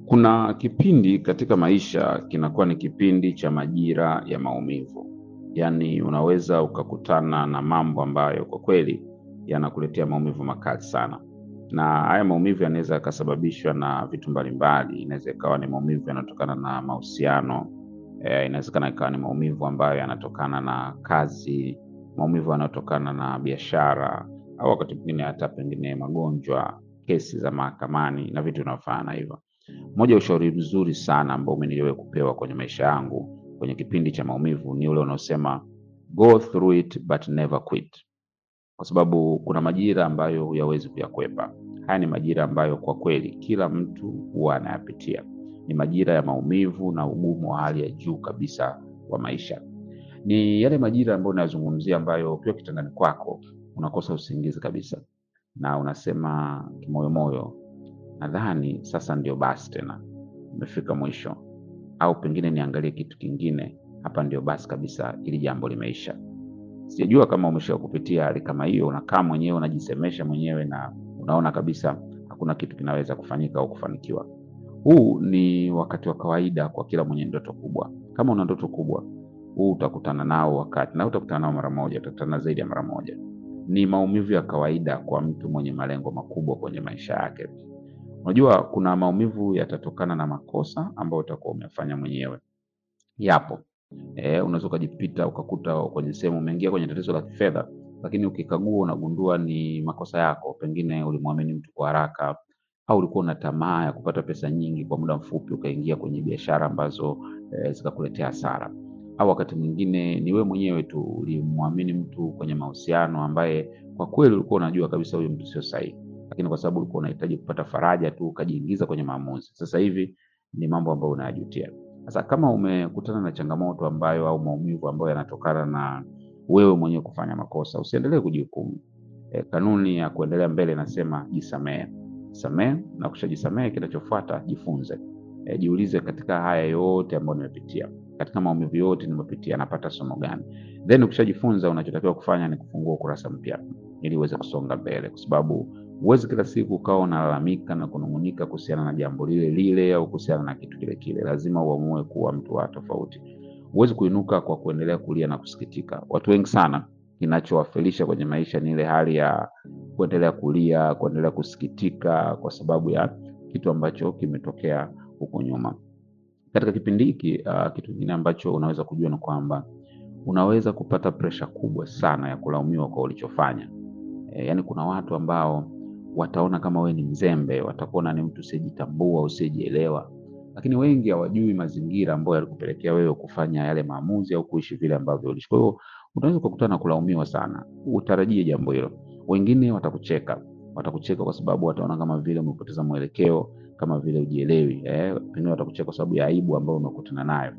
Kuna kipindi katika maisha kinakuwa ni kipindi cha majira ya maumivu. Yaani unaweza ukakutana na mambo ambayo kwa kweli yanakuletea maumivu makali sana. Na haya maumivu yanaweza yakasababishwa na vitu mbalimbali. Inaweza ikawa ni maumivu yanatokana na mahusiano, eh, inawezekana ikawa ni maumivu ambayo yanatokana na kazi, maumivu yanayotokana na biashara, au wakati mwingine hata pengine magonjwa, kesi za mahakamani na vitu vinavyofanana hivyo. Moja ya ushauri mzuri sana ambao mimi niliwahi kupewa kwenye maisha yangu kwenye kipindi cha maumivu ni ule unaosema go through it but never quit, kwa sababu kuna majira ambayo huyawezi kuyakwepa. Haya ni majira ambayo kwa kweli kila mtu huwa anayapitia. Ni majira ya maumivu na ugumu wa hali ya juu kabisa wa maisha. Ni yale majira ambayo unayazungumzia ambayo ukiwa kitandani kwako unakosa usingizi kabisa, na unasema kimoyomoyo, nadhani sasa ndio basi tena, imefika mwisho, au pengine niangalie kitu kingine, hapa ndio basi kabisa, ili jambo limeisha. Sijajua kama umesha kupitia hali kama hiyo, unakaa mwenyewe unajisemesha mwenyewe na unaona kabisa hakuna kitu kinaweza kufanyika au kufanikiwa. Huu ni wakati wa kawaida kwa kila mwenye ndoto kubwa. Kama una ndoto kubwa, huu utakutana nao wakati, na utakutana nao mara moja, utakutana zaidi ya mara moja. Ni maumivu ya kawaida kwa mtu mwenye malengo makubwa kwenye maisha yake. Unajua, kuna maumivu yatatokana na makosa ambayo utakuwa umefanya mwenyewe. Yapo. Eh, unaweza ukajipita ukakuta kwenye sehemu umeingia kwenye tatizo la kifedha, lakini ukikagua unagundua ni makosa yako. Pengine ulimwamini mtu kwa haraka, au ulikuwa una tamaa ya kupata pesa nyingi kwa muda mfupi, ukaingia kwenye biashara ambazo eh, zikakuletea hasara. Au wakati mwingine ni wewe mwenyewe tu ulimwamini mtu kwenye mahusiano ambaye kwa kweli ulikuwa unajua kabisa huyu mtu sio sahihi, lakini kwa sababu ulikuwa unahitaji kupata faraja tu ukajiingiza kwenye maamuzi. Sasa hivi ni mambo ambayo unayajutia. Sasa kama umekutana na changamoto ambayo au maumivu ambayo yanatokana na wewe mwenyewe kufanya makosa, usiendelee kujihukumu. E, kanuni ya kuendelea mbele inasema jisamehe. Samehe na ukishajisamehe, kinachofuata jifunze. E, jiulize katika haya yote ambayo nimepitia, katika maumivu yote nimepitia, napata somo gani? Then ukishajifunza, unachotakiwa kufanya ni kufungua ukurasa mpya ili uweze kusonga mbele, kwa sababu huwezi kila siku ukawa unalalamika na kunung'unika kuhusiana na jambo lile lile au kuhusiana na kitu kile kile. Lazima uamue kuwa mtu wa tofauti. Huwezi kuinuka kwa kuendelea kulia na kusikitika. Watu wengi sana, kinachowafelisha kwenye maisha ni ile hali ya kuendelea kulia, kuendelea kusikitika kwa sababu ya kitu ambacho kimetokea huko nyuma. Katika kipindi hiki uh, kitu kingine ambacho unaweza kujua ni kwamba unaweza kupata presha kubwa sana ya kulaumiwa kwa ulichofanya. E, yaani kuna watu ambao wataona kama wewe ni mzembe, watakuona ni mtu usiyejitambua, usiyejielewa, lakini wengi hawajui mazingira ambayo yalikupelekea wewe kufanya yale maamuzi au kuishi vile ambavyo uliishi. Kwa hiyo unaweza ukakutana na kulaumiwa sana, utarajie jambo hilo. Wengine watakucheka, watakucheka kwa sababu wataona kama vile umepoteza mwelekeo, kama vile ujielewi. Eh, pengine watakucheka kwa sababu ya aibu ambayo umekutana nayo,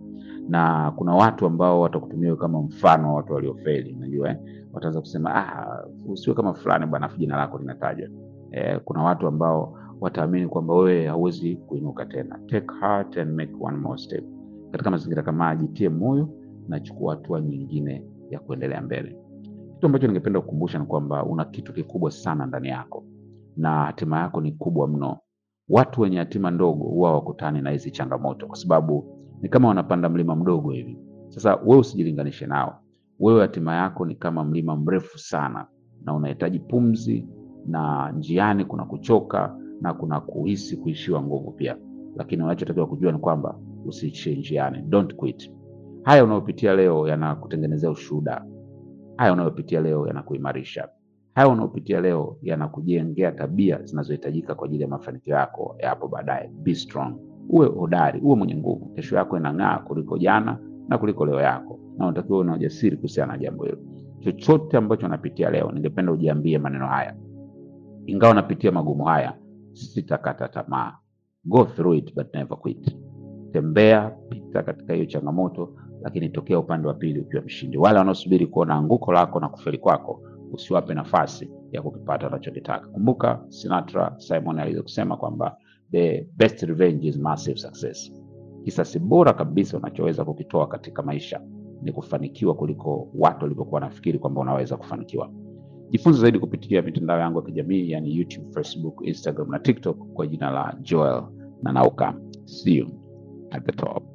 na kuna watu ambao watakutumia kama mfano wa watu waliofeli, unajua eh? Wataanza kusema ah, usiwe kama fulani bwana, afu jina lako linatajwa. Eh, kuna watu ambao wataamini kwamba wewe hauwezi kuinuka tena. Take heart and make one more step. Katika mazingira kama haya, jitie moyo na chukua hatua nyingine ya kuendelea mbele. Kitu ambacho ningependa kukumbusha ni kwamba una kitu kikubwa sana ndani yako na hatima yako ni kubwa mno. Watu wenye hatima ndogo huwa wakutani na hizi changamoto, kwa sababu ni kama wanapanda mlima mdogo hivi. Sasa wewe usijilinganishe nao. Wewe hatima yako ni kama mlima mrefu sana, na unahitaji pumzi, na njiani kuna kuchoka na kuna kuhisi kuishiwa nguvu pia, lakini unachotakiwa kujua ni kwamba usiishie njiani. Don't quit. Haya unayopitia leo yanakutengenezea ushuhuda. Haya unayopitia leo yanakuimarisha. Haya unayopitia leo yanakujengea tabia zinazohitajika kwa ajili ya mafanikio yako ya hapo baadaye. Be strong, uwe hodari, uwe mwenye nguvu. Kesho yako inang'aa kuliko jana na kuliko leo yako, na unatakiwa una ujasiri kuhusiana na jambo hilo. Chochote ambacho unapitia leo, ningependa ujiambie maneno haya: ingawa napitia magumu haya, sitakata tamaa. Go through it but never quit. Tembea, pita katika hiyo changamoto, lakini tokea upande wa pili ukiwa mshindi. Wale wanaosubiri kuona anguko lako na kufeli kwako, usiwape nafasi ya kukipata wanachokitaka. Kumbuka Sinatra Simon aliweza kusema kwamba the best revenge is massive success. Kisasi bora kabisa unachoweza kukitoa katika maisha ni kufanikiwa kuliko watu walivyokuwa wanafikiri kwamba unaweza kufanikiwa. Jifunze zaidi kupitia mitandao yangu ya kijamii yani YouTube, Facebook, Instagram na TikTok kwa jina la Joel na nauka see you at the top